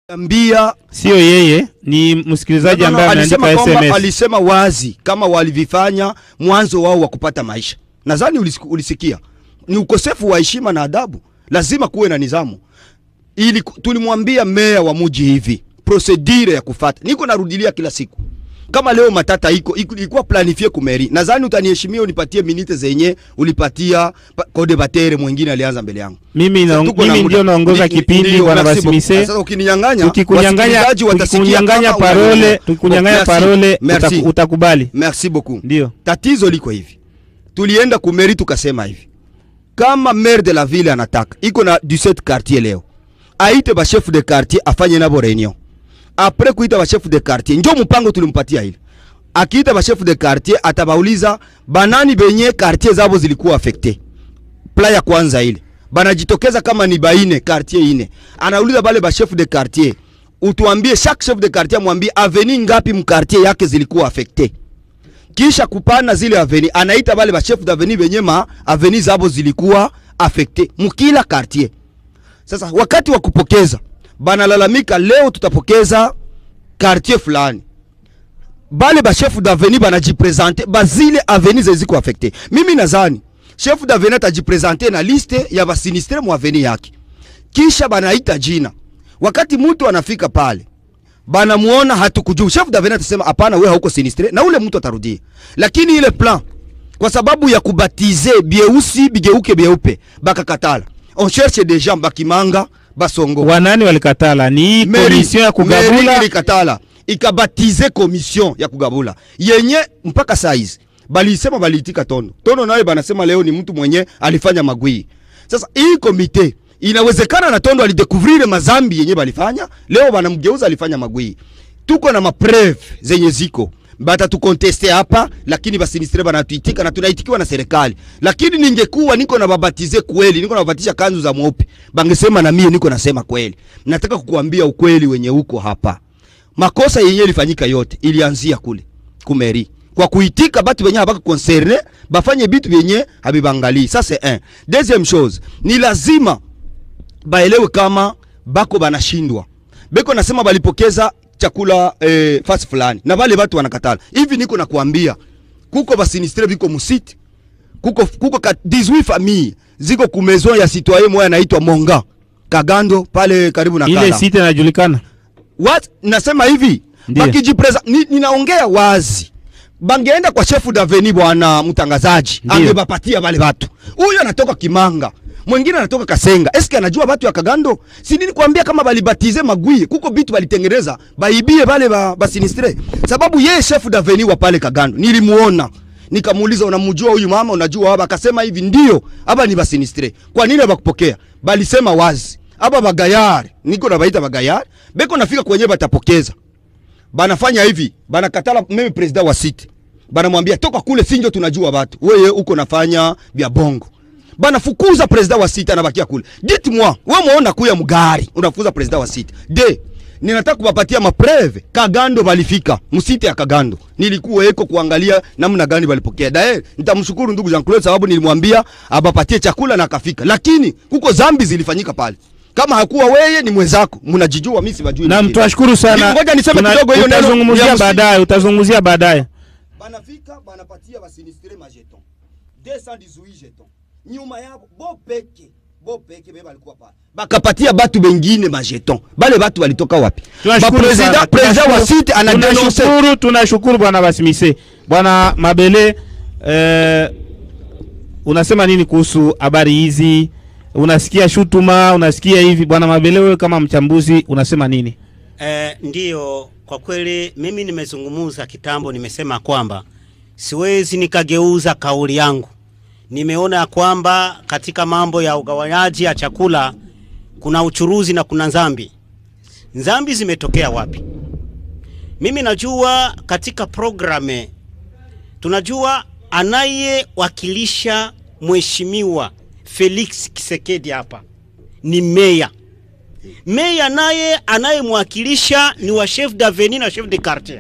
ambia sio yeye, ni msikilizaji No, no, no, ambaye alisema ameandika kwamba SMS. alisema wazi kama walivifanya mwanzo wao wa kupata maisha. Nadhani ulisiku- ulisikia, ni ukosefu wa heshima na adabu. Lazima kuwe na nidhamu. Ili tulimwambia meya wa muji hivi procedure ya kufata, niko narudilia kila siku kama leo matata iko iko- ilikuwa planifie kumeri. Nadhani utaniheshimia unipatie minite zenye ulipatia pa- kode batere mwingine alianza mbele yangu. Mimi, na, Tuko na mimi muda. ndio naongoza Ni- ni- kipindi ndio, bwana merci beaucoup. Basimise. Sasa ukininyang'anya, Tukikunyang'anya wasikilizaji watasikia tukikunyang'anya kama parole, unanielewa. tukikunyang'anya Merci, parole merci. uta- utakubali. Merci beaucoup. Ndio. Tatizo liko hivi, tulienda kumeri tukasema hivi, kama maire de la ville anataka iko na 17 quartier leo, aite ba chef de quartier afanye nabo reunion. Apres kuita ba chef de quartier, njo mpango tulimpatia ile. Akiita ba chef de quartier atabauliza banani benye quartier zabo zilikuwa affecte. Pla ya kwanza ile banajitokeza kama ni baine quartier ine, anauliza bale ba chef de quartier, utuambie chaque chef de quartier mwambie aveni ngapi mkartier yake zilikuwa affecte kisha kupana zile aveni anaita bale ba chef d'aveni benye ma aveni zabo zilikuwa affecte mukila quartier. Sasa wakati wa kupokeza banalalamika, leo tutapokeza quartier fulani, bale ba chef d'aveni banajipresente bazile aveni zeziko affecte. Mimi nadhani chef d'aveni atajipresente na liste ya basinistre mu aveni yake, kisha banaita jina. Wakati mtu anafika pale banamuona hatukujua, chef d'aveni atasema hapana, wewe hauko sinistre, na ule mtu atarudia. Lakini ile plan kwa sababu ya kubatize bieusi bigeuke bieupe, bakakatala. On cherche des gens bakimanga basongo Wanani walikatala ni Meri- komision ya meri kugabula ilikatala ikabatize komision ya kugabula yenye mpaka saizi balisema baliitika Tondo. Tondo naye banasema leo ni mtu mwenye alifanya magwii. Sasa hii komite inawezekana na Tondo alidekuvrire mazambi yenye balifanya, leo banamgeuza alifanya magwii. Tuko na mapreve zenye ziko bata tukonteste hapa, lakini basinistre banatuitika na tunaitikiwa na serikali. Lakini ningekuwa niko na babatize kweli, niko na babatisha kanzu za mweupe, bangesema na mie niko nasema kweli. Nataka kukuambia ukweli wenye uko hapa. Makosa yenye ilifanyika yote ilianzia kule kumeri kwa kuitika batu benye habaka concerne bafanye bitu benye habibangali. Ça c'est un. Deuxième chose, ni lazima baelewe kama bako banashindwa. Beko nasema balipokeza chakula eh, fasi fulani na bale batu wanakatala. Hivi niko nakuambia kuko basinistre biko musiti kuko kuko ka 18 famille ziko ku maison ya citoyen moya anaitwa Monga Kagando pale karibu na ile Kala. site inajulikana. What? Nasema hivi Ndiyo. bakijipreza ni, ninaongea wazi bangeenda kwa chefu daveni bwana mtangazaji Ndiyo. angebapatia wale watu. Huyu anatoka Kimanga, mwingine anatoka Kasenga. Eske anajua watu ya Kagando? Si nini kuambia kama balibatize magui, kuko bitu balitengeneza baibie bale ba, ba sinistre. Sababu yeye chefu daveni wa pale Kagando nilimuona nikamuuliza unamjua huyu mama, unajua hapa? Akasema hivi ndio, hapa ni basinistre. Kwa nini bakupokea? Balisema wazi aba bagayari, niko na baita bagayari, beko nafika kwenye batapokeza banafanya hivi, banakatala mimi president wa site, banamwambia toka kule, sinjo tunajua watu wewe uko nafanya vya bongo. Banafukuza president wa site, anabakia kule. Dites moi, wewe muona kuya mgari, unafukuza president wa site. De, ninataka kuwapatia mapreve. Kagando balifika, msite ya Kagando. Nilikuwa eko kuangalia namna gani balipokea. Dae, nitamshukuru ndugu Jean Claude sababu nilimwambia abapatie chakula na akafika. Lakini kuko zambi zilifanyika pale. Kama hakuwa wewe ni mwenzako, mnajijua mimi sibajui. Na wengine. tunashukuru sana. Ngoja niseme Tuna- kidogo hiyo neno ya Utazungumzia msingi. baadaye, utazungumzia baadaye. banafika banapatia basinistre majeton 218 jeton nyuma yabo bo peke bo peke beba alikuwa pale bakapatia batu bengine majeton bale batu walitoka wapi Tunashukuru sana. president president wa Tunashukuru- site anadenonse tunashukuru tunashukuru bwana Basimise. Bwana Mabele eh, unasema nini kuhusu habari hizi? Unasikia shutuma, unasikia hivi bwana Mabele, wewe kama mchambuzi unasema nini? Eh, ndiyo, kwa kweli mimi nimezungumuza kitambo, nimesema kwamba siwezi nikageuza kauli yangu. Nimeona ya kwamba katika mambo ya ugawanyaji ya chakula kuna uchuruzi na kuna nzambi. Nzambi zimetokea wapi? Mimi najua katika programe tunajua anayewakilisha mheshimiwa Felix Kisekedi hapa ni meya meya naye anayemwakilisha ni wa chef d'avenue na chef de quartier.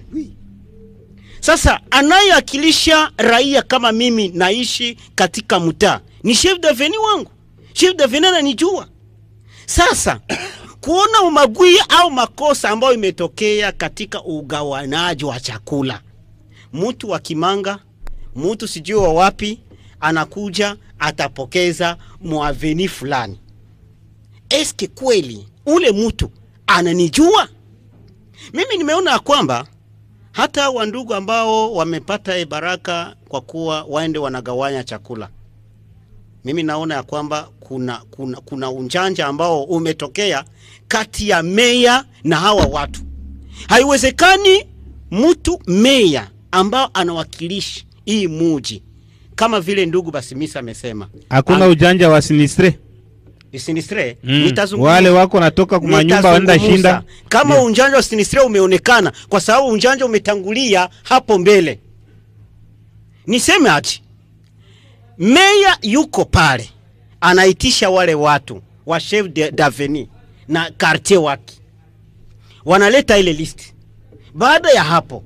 Sasa anayewakilisha raia kama mimi naishi katika mtaa ni chef d'avenue wangu, chef d'avenue ananijua. Sasa kuona umagwi au makosa ambayo imetokea katika ugawanaji wa chakula. Mtu wa Kimanga, mtu sijui wa wapi, anakuja atapokeza mwaveni fulani. Eske kweli ule mtu ananijua mimi? Nimeona ya kwamba hata wandugu ambao wamepata e baraka kwa kuwa waende wanagawanya chakula, mimi naona ya kwamba kuna, kuna, kuna unjanja ambao umetokea kati ya meya na hawa watu. Haiwezekani mtu meya ambao anawakilisha hii muji kama vile ndugu Basimisa amesema Hakuna Am- ujanja wa sinistre sinistre mm. nitazungumza Wale wako natoka kwa manyumba waenda Nitazungumza. shinda kama Ndio. unjanja wa sinistre umeonekana, kwa sababu unjanja umetangulia hapo mbele. Niseme ati meya yuko pale anaitisha wale watu wa chef de- d'avenue na quartier wake, wanaleta ile list. Baada ya hapo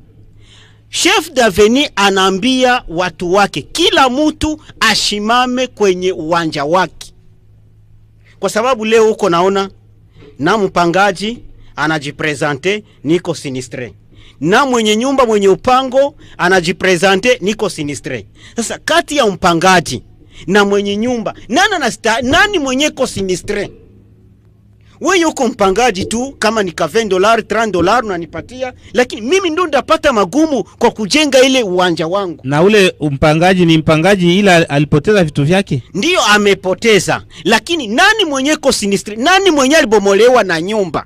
chef d'avenue anaambia watu wake, kila mtu ashimame kwenye uwanja wake, kwa sababu leo huko naona na mpangaji anajipresente niko sinistre, na mwenye nyumba mwenye upango anajipresente niko sinistre. Sasa kati ya mpangaji na mwenye nyumba nani anasta, nani mwenye ko sinistre? Wewe uko mpangaji tu, kama ni ka 20 dollars 30 dollars unanipatia, lakini mimi ndo ndapata magumu kwa kujenga ile uwanja wangu. na ule mpangaji ni mpangaji ila alipoteza vitu vyake ndiyo amepoteza, lakini nani mwenye ko sinistre? Nani mwenye alibomolewa na nyumba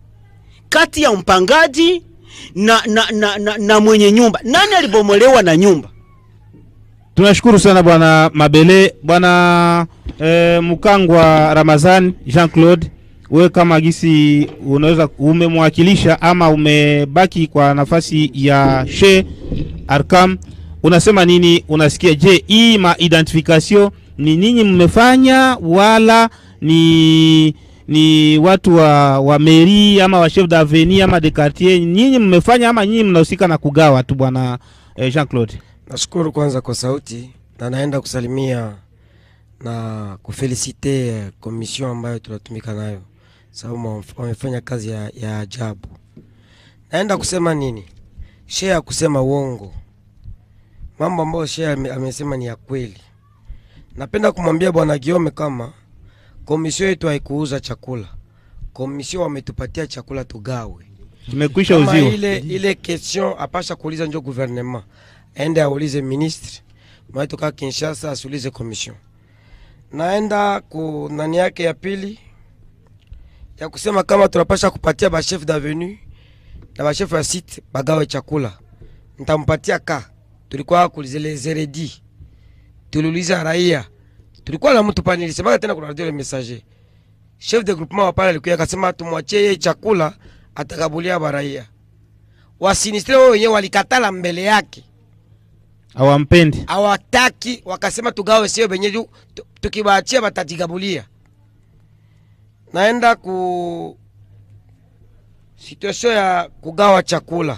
kati ya mpangaji na, na, na, na, na mwenye nyumba? Nani alibomolewa na nyumba? tunashukuru sana bwana mabele bwana eh, mkangwa ramazan jean claude wewe kama gisi unaweza umemwakilisha ama umebaki kwa nafasi ya she arkam unasema nini unasikia je hii ma identification ni ninyi mmefanya wala ni ni watu wa, wa meri ama wa chef d'avenue ama de quartier nyinyi mmefanya ama nyinyi mnahusika na kugawa tu bwana eh, jean claude Nashukuru kwanza kwa sauti na naenda kusalimia na kufelisite eh, komision ambayo tunatumika nayo, sababu wame- wamefanya kazi ya, ya ajabu. Naenda kusema nini? Shea ya kusema uongo, mambo ambayo Shea ame- amesema ni ya kweli. Napenda kumwambia bwana Giome kama komisio yetu haikuuza chakula, komisio wametupatia chakula tugawe tumekwisha kama uziwa ile ile question apasha kuuliza njo gouvernement aende aulize ministre mwae toka Kinshasa asiulize commission. Naenda ku nani yake ya pili ya kusema kama tunapasha kupatia ba chef d'avenue na ba chef ya site bagawe chakula, nitampatia ka tulikuwa kulizele zeredi tuliuliza raia, tulikuwa na mtu pale, nilisema tena kuna radio le messager chef de groupement wa pale alikuja akasema tumwachie yeye chakula atakabulia baraia. Wasinistre wao wenyewe walikatala mbele yake, hawampendi hawataki wakasema tugawe sio benye juu tu- tukibaachia batatigabulia. Naenda ku situation ya kugawa chakula,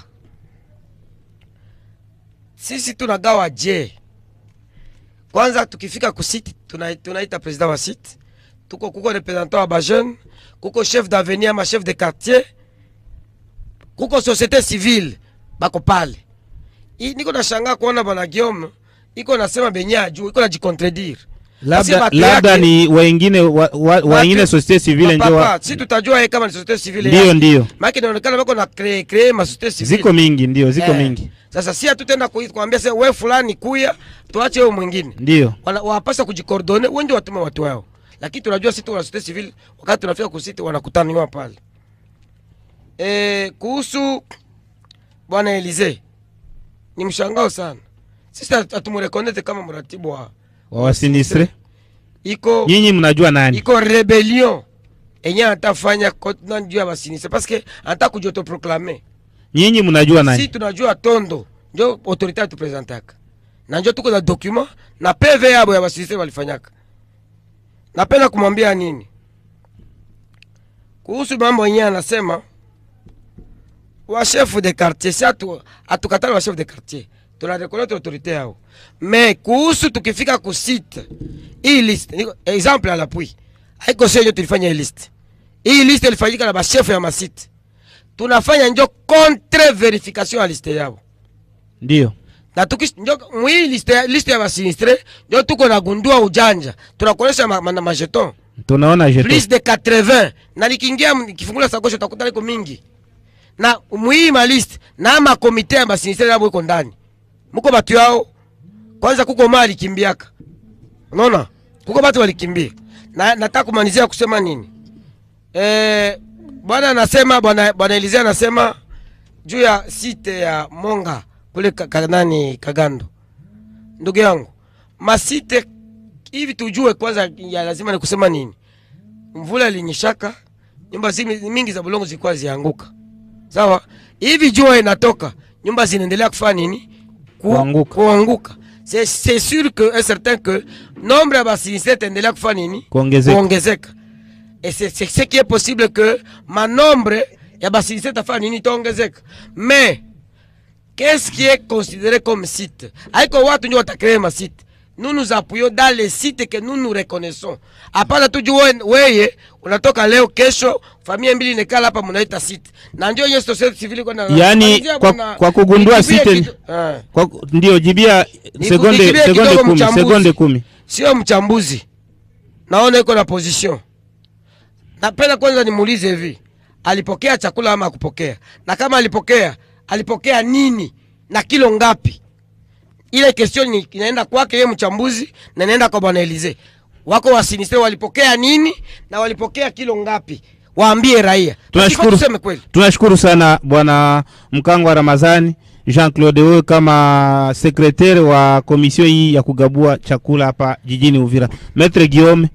sisi tunagawa je? Kwanza tukifika ku site tuna, tunaita president wa site, tuko kuko representant wa ba jeune, kuko chef d'avenue ama chef de quartier, kuko société civile bako pale. I- Niko nashangaa kuona bwana Guillaume iko nasema benye ajuu iko najikontredire labda, batu labda yake- ni wengine wa, wa, wengine societe civile ndio wa- Papa, si tutajua yeye kama ni société civile ndio yake. ndio Maana inaonekana bako na cree cree ma société civile ziko mingi ndio ziko Eh, mingi Sasa si hatutenda kui- kuambia sasa wewe fulani kuya tuache wewe mwingine. ndio Wana- Wapasa kujikordone wengi watume watu wao. Lakini tunajua sisi tuna société civile wakati tunafika kusiti wanakutaniwa pale. Eh, kuhusu bwana Elize ni mshangao sana. Sisi hatumurekonete kama mratibu wa wa wasinistre iko nyinyi mnajua nani iko rebellion enye atafanya nani juu ya basinise parce que ata kujautoproclame nyinyi mnajua si nani tunajua tondo njo autorité atupresentaka na njo tuko na document na PV yabo ya basinise walifanyaka. Napenda kumwambia nini kuhusu mambo yenyewe, anasema wa chef de quartier, si atu atukatala wa chef de quartier, tuna reconnaître autorité yao, mais kuhusu tukifika ku site hii liste, niko example à l'appui, haiko sio tulifanya hii liste hii liste ilifanyika na bashefu ya masite tunafanya njo contre verification ya liste yao ndio na tukish njo mwii liste, ya- liste ya basinistre njo tuko nagundua ujanja tunakuonesha ma, ma, na majeton tunaona jeto plus de 80 na nikiingia m- nikifungula sakosho utakuta liko mingi na mwii maliste na makomite ya basinistre yabo iko ndani muko batu yao kwanza kuko maa alikimbiaka unaona kuko batu walikimbia na nataka kumalizia kusema nini eh, bwana anasema bwana bwana Elizia anasema juu ya site ya Monga kule ka, ka, nani Kagando. Ndugu yangu, masite hivi tujue kwanza, ya lazima ni kusema nini. Mvula ilinyeshaka, nyumba zimi, mingi za bulongo zilikuwa zianguka, sawa. Hivi jua inatoka, nyumba zinaendelea kufanya nini? Ku, Kuanguka. kuanguka. C'est c'est sûr que est certain que nombre ya basinistre itaendelea kufanya nini? Kuongezeka. Kuongezeka. Et c'est c'est ce qui est possible que manombre ya basinistre itafanya nini? Itaongezeka. Mais qu'est-ce qui est considéré comme site haiko watu ndio watakrea masite nous nous appuyons dans les sites que nous nous reconnaissons hapana tuju we- weye unatoka leo kesho familia mbili nekala hapa mnaita site na ndio hiyo society civil iko na Yaani, Malizia kwa- bwana, kwa kugundua nijibie site- kido- Ah. Kwa, ndio jibia Niku- sekonde nikibie sekonde kidogo kumi mchambuzi. sekonde kumi sio mchambuzi naona iko na position napenda kwanza nimuulize hivi alipokea chakula ama akupokea na kama alipokea alipokea nini na kilo ngapi ile question ni inaenda kwake yeye mchambuzi na inaenda kwa bwana Elize wako wasinistre walipokea nini na walipokea kilo ngapi waambie raia tunashukuru tuseme kweli tunashukuru sana bwana mkango wa Ramazani Jean Claude wewe kama sekretari wa komisio hii ya kugabua chakula hapa jijini Uvira. Maitre Guillaume,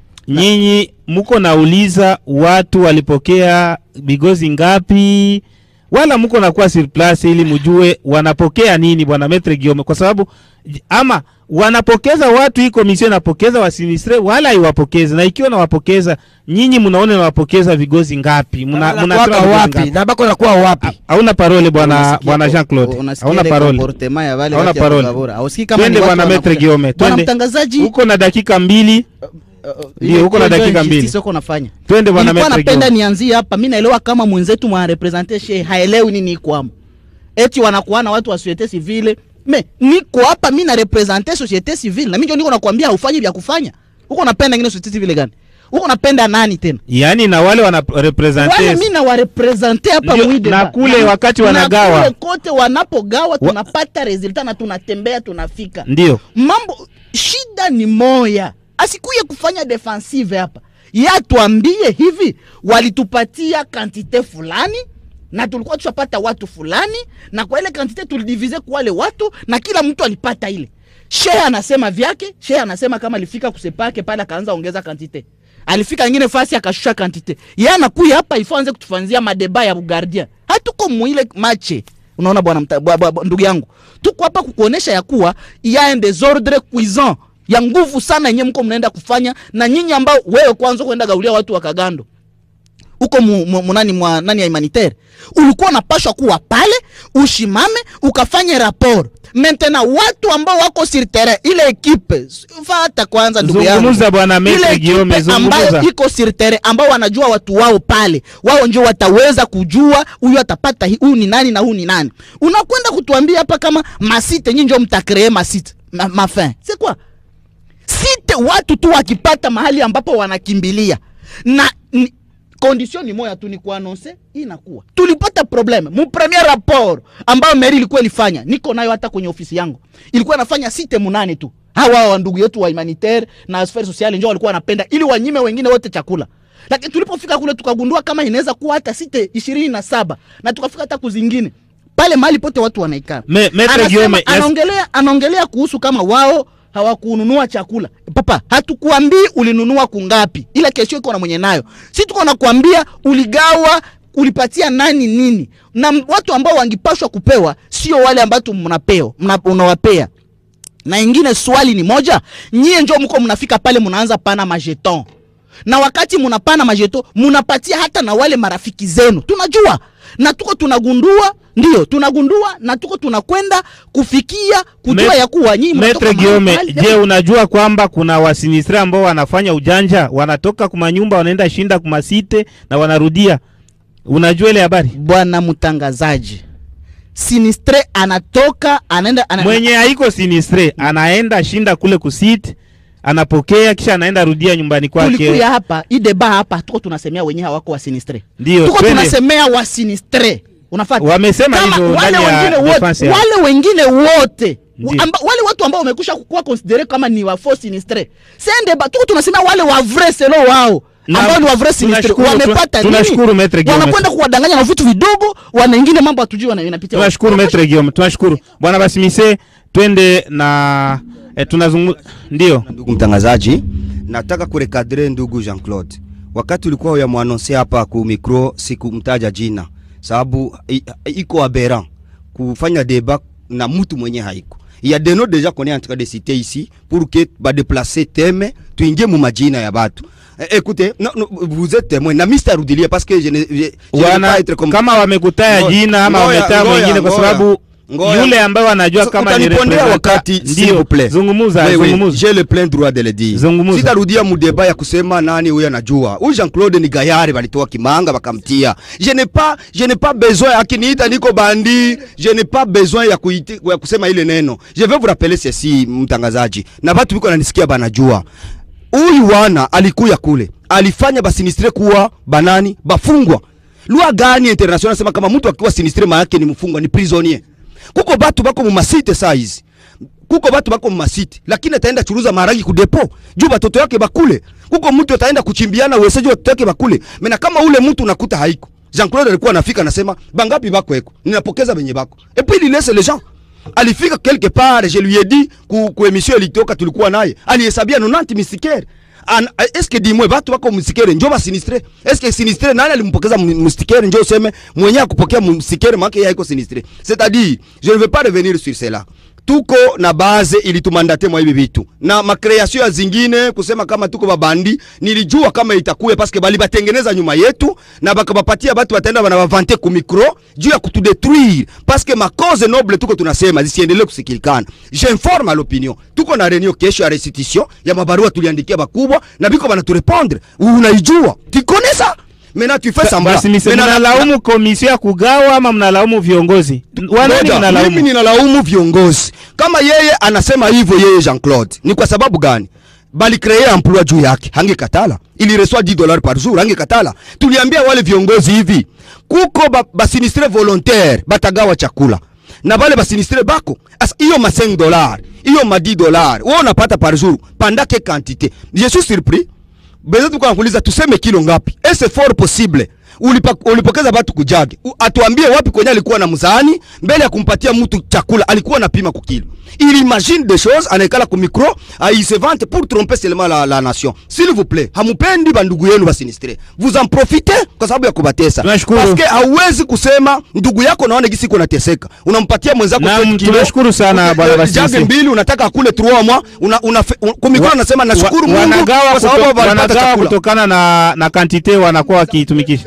nyinyi muko nauliza watu walipokea bigozi ngapi, wala muko nakuwa sur place ili mujue wanapokea nini, bwana Maitre Guillaume, kwa sababu j- ama wanapokeza watu, hii komisio inapokeza wasinistre wala iwapokeze, na ikiwa nawapokeza nyinyi, mnaona nawapokeza vigozi ngapi? Muna, Wanakuwaka mnatoa vigozi wapi ngapi? na bako nakuwa wapi hauna parole bwana Unasikia bwana ko- Jean Claude, unasikia hauna ile parole. comportement ya wale Hauna watu ya parole. kugabura. Hausikii kama Twende ni watu bwana Maitre wanakuja. Guillaume, Bwana twende. mtangazaji, Uko na dakika mbili, uh, uh, Ndio, ile- uko na ile dakika ndio mbili. injustice uko nafanya. twende bwana Nilikuwa Maitre napenda Guillaume. nianzie hapa, mimi naelewa kama mwenzetu mwa represente she haelewi nini iko hamo, eti wanakuwa na watu wa societe civile. Me niko hapa mimi na represente societe civile, na mimi ndio niko nakwambia haufanyi vya kufanya. Uko napenda ngine societe civile gani? Uko napenda nani tena? Yaani na wale wana wale represente mi nawarepresente hapa Ndio, mwide na kule wakati wanagawa. na kule kote wanapogawa Wa- tunapata resulta na tunatembea tunafika ndio mambo shida ni moya asikuye kufanya defensive hapa yatuambie hivi walitupatia kantite fulani na tulikuwa tushapata watu fulani na kwa ile kantite tulidivize kwa wale watu na kila mtu alipata ile shehe anasema vyake shehe anasema kama alifika kusepake pale akaanza ongeza kantite alifika ingine fasi akashusha kantite ye anakuya hapa ifo anze kutufanzia madeba ya bugardia hatuko mwile mache unaona bwana mta- bwa- bwa- bwa- ndugu yangu tuko hapa kukuonesha ya kuwa ya un desordre cuisant ya nguvu sana yenyewe mko mnaenda kufanya na nyinyi ambao wewe kwanza kwenda gaulia watu wa kagando uko mu, mu, mu nani mwa nani ya humanitaire ulikuwa unapashwa kuwa pale ushimame ukafanye rapport maintenant watu ambao wako sur terrain ile ekipe fata kwanza ndugu yangu Zungumza bwana Maitre ile Guillaume, ekipe ambayo zungumza. iko sur terrain ambao wanajua watu wao pale wao ndio wataweza kujua huyu atapata hi- huyu ni nani na huyu ni nani unakwenda kutuambia hapa kama masite nyinyi ndio mtakree masite ma, mafin c'est quoi site watu tu wakipata mahali ambapo wanakimbilia na ni, condition ni moya tu ni kuanonse inakuwa tulipata probleme mu premier rapport ambayo meri ilikuwa ilifanya niko nayo hata kwenye ofisi yangu ilikuwa inafanya site munane tu hawa wa ndugu yetu wa humanitaire na sfere sociale njo walikuwa wanapenda ili wanyime wengine wote chakula lakini tulipofika kule tukagundua kama inaweza kuwa hata site ishirini na saba na tukafika hata kuzingine pale mahali pote watu wanaikana Me- Maitre Anasema- Guillaume, yes. anaongelea anaongelea kuhusu kama wao hawakununua chakula papa hatukuambii ulinunua kungapi ile kesho iko na mwenye nayo si tuko nakwambia uligawa ulipatia nani nini na m- watu ambao wangipashwa kupewa sio wale ambao tu mnapeo mna, unawapea na ingine swali ni moja nyie njo mko mnafika pale mnaanza pana majeton na wakati munapana majeto munapatia hata na wale marafiki zenu tunajua na tuko tunagundua ndio tunagundua na tuko tunakwenda kufikia kujua Met- ya kuwa nyinyi mnatoka Metre mahali Giome, pale. je, unajua kwamba kuna wasinistre ambao wanafanya ujanja, wanatoka kumanyumba wanaenda shinda kumasite na wanarudia? Unajua ile habari? bwana mtangazaji sinistre anatoka anaenda ana, Mwenye haiko sinistre anaenda shinda kule kusite, anapokea kisha anaenda rudia nyumbani kwake. tulikuya hapa hii deba hapa tuko tunasemea wenyewe hawako wa sinistre Ndio, tuko twende. tunasemea wa sinistre unafata Wamesema Kama hivyo wale ndani ya wengine wote defense yao. wale wengine wote Ndio. amba, wale watu ambao wamekusha kuwa considere kama ni wa faux sinistre sende ba tuko tunasemea wale wa vrai selo wao Na- ambao ni wa vrai sinistre tunashukuru- wamepata tuna- tunashukuru Maître Guillaume. wanakwenda kuwadanganya na vitu vidogo wana wengine mambo hatujui wana inapitia Tunashukuru Metre Guillaume, tunashukuru bwana Basimise. Twende na eh, tunazungumza ndio Ndugu mtangazaji, nataka kurekadre ndugu Jean Claude, wakati ulikuwa uyamwanonse hapa ku micro, sikumtaja jina sababu i- iko aberrant kufanya débat na mtu mwenye haiko il y a des noms déjà qu'on est en train de citer ici pour que ba déplacer thème tuingie mu majina ya batu Eh, écoutez non, non, vous êtes témoin na Mr Rudilia parce que je ne je, je ne veux wana pas être comme kama wamekutaya Ngoja, jina ama ngoja, wametaa ngoja, mwingine, kwa ngoja, sababu ngoja. yule ambaye wanajua So, kama ni utanipondea representa- wakati s'il ndio vous plaît. zungumuza Oui, oui, zungumuza j'ai le plein droit de le dire. Zungumuza. Sitarudia mudeba ya kusema nani huyo anajua. Huyu Jean-Claude ni gayari walitoa Kimanga wakamtia. Je n'ai pas je n'ai pas besoin akiniita niko bandi, je n'ai pas besoin ya, kuiti, ya kusema ile neno. Je vais vous rappeler ceci mtangazaji. Na watu biko nanisikia banajua. Huyu wana alikuya kule. Alifanya basinistre kuwa banani bafungwa. Lua gani international nasema kama mtu akiwa sinistre maana yake ni mfungwa ni prisonnier. Kuko batu bako mu masite saa hizi kuko batu bako mumasiti lakini ataenda churuza maragi ku depo juu batoto yake bakule kuko mtu ataenda kuchimbiana wese juu batoto yake bakule mena kama ule mtu unakuta haiko Jean Claude alikuwa anafika anasema bangapi bako eko ninapokeza benye bako et puis il laisse les gens alifika quelque part je lui ai dit ku, ku emission ilitoka tulikuwa naye alihesabia 90 mistikere An, est-ce que dimwe batu bako msikere njo basinistre est-ce que sinistre nani alimpokeza mu- mustikere njo useme mwenye akupokea mustikere maana yeye haiko sinistre c'est-à-dire je ne veux pas revenir sur cela tuko na base ilitumandate mwa hivi vitu na makreation ya zingine kusema kama tuko babandi nilijua kama itakuwe paske bali batengeneza nyuma yetu na bakabapatia batu bataenda banabavante ku micro juu ya kutudetruire paske makoze noble tuko tunasema zisiendelee kusikilikana j'informe à l'opinion tuko na reunion kesho ya restitution ya mabarua tuliandikia bakubwa na biko banaturepondre unaijua tikonesa mena tu fais semblant Basimise, Maintenant, na- mnalaumu komisio ya kugawa ama mnalaumu viongozi? Wanani Ngoja, mimi mnalaumu? ninalaumu viongozi. Kama yeye anasema hivyo yeye Jean Claude, ni kwa sababu gani? Bali créer emploi juu yake, hangekatala. Il reçoit 10 dollars par jour, hangekatala. Tuliambia wale viongozi hivi, kuko ba, basinistre volontaire batagawa chakula na bale basinistre bako asa hiyo ma 5 dollars hiyo ma 10 dollars wewe unapata par jour pendant que quantité je suis surpris beza tuko nakuuliza tuseme kilo ngapi est fort possible Ulipa, ulipokeza batu kujage U- atuambie wapi kwenye alikuwa na mzani mbele ya kumpatia mtu chakula alikuwa anapima kwa kilo il imagine des choses anaikala ku micro ah, il se vante pour tromper seulement la, la nation s'il vous plaît hamupendi bandugu yenu basinistre vous en profitez kwa sababu ya kubatesa Tunashukuru. Paske hauwezi kusema ndugu yako naona gisi iko nateseka unampatia mwenzako Naam, 7 kilo. tunashukuru sana, Uki- Bwana eh, Basisi. jage mbili unataka akule 3 mwa una, una, una, kumikono nasema nashukuru Wa- Mungu wanagawa kwa sababu kuto- walipata wanagawa chakula kutokana na na kantite wanakuwa wakiitumikisha.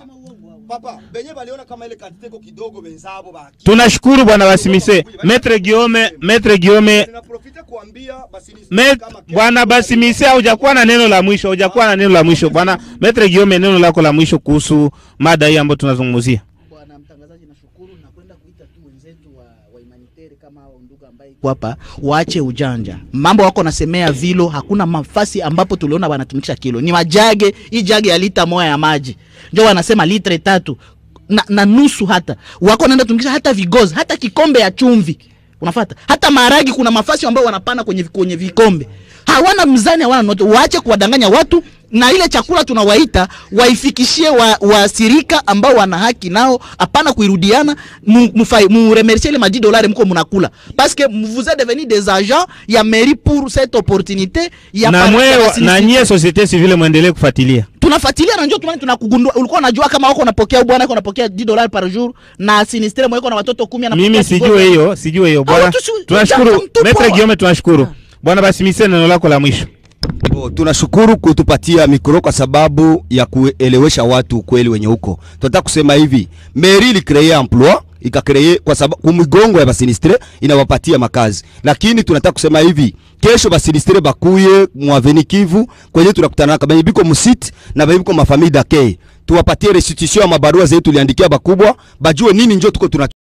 Papa, benye baliona kama ile kantite iko kidogo benzabo baki. Tunashukuru bwana Basimise, Metre Giome, Metre Giome, Ninaprofite kuambia basinistre Met, kama kesho- bwana Basimise, hujakuwa na neno la mwisho, hujakuwa na neno la mwisho. Bwana Metre Giome, neno lako la mwisho kuhusu mada hii ambayo tunazungumzia. Bwana mtangazaji, nashukuru na kwenda kuita tu wenzetu wa, wa humanitarian kama hao ndugu ambaye iko hapa waache ujanja. Mambo wako nasemea vilo, hakuna mafasi ambapo tuliona wanatumikisha kilo, ni majage. Hii jage ya lita moja ya maji ndio wanasema litre tatu na, na nusu, hata wako naenda tumikisha hata vigozi, hata kikombe ya chumvi unafata hata maharagi, kuna mafasi ambao wanapana kwenye, kwenye vikombe hawana mzani, hawana note. Waache kuwadanganya watu na ile chakula tunawaita waifikishie wa- waasirika ambao wana haki nao, hapana kuirudiana. mu- mufai- Muremercie ile madi dolari mko munakula parce que vous êtes devenu des agents ya mairie pour cette opportunité ya Na par- mwe ya na sinistre. nyie societe civile mwendelee kufuatilia. tunafuatilia na njoo tunani tunakugundua. Ulikuwa unajua kama wako unapokea bwana wako unapokea 10 dollars par jour na sinistre mweko na watoto 10 anapokea Mimi kigogo. sijue hiyo, sijue hiyo bwana. watu si- Tunashukuru mtu Metre poa. Giome, tunashukuru bwana Basimise, neno lako la mwisho. Oh, tunashukuru kutupatia mikro kwa sababu ya kuelewesha watu ukweli wenye huko. Tunataka kusema hivi, mairie ili créer emploi ikakreye kwa sababu kumigongo ya basinistre inawapatia makazi, lakini tunataka kusema hivi, kesho basinistre bakuye mwaveni Kivu kwenye tunakutana kama biko musit na biko mafamili dake, tuwapatie restitution ya mabarua zetu tuliandikia bakubwa, bajue nini njo tuko tuna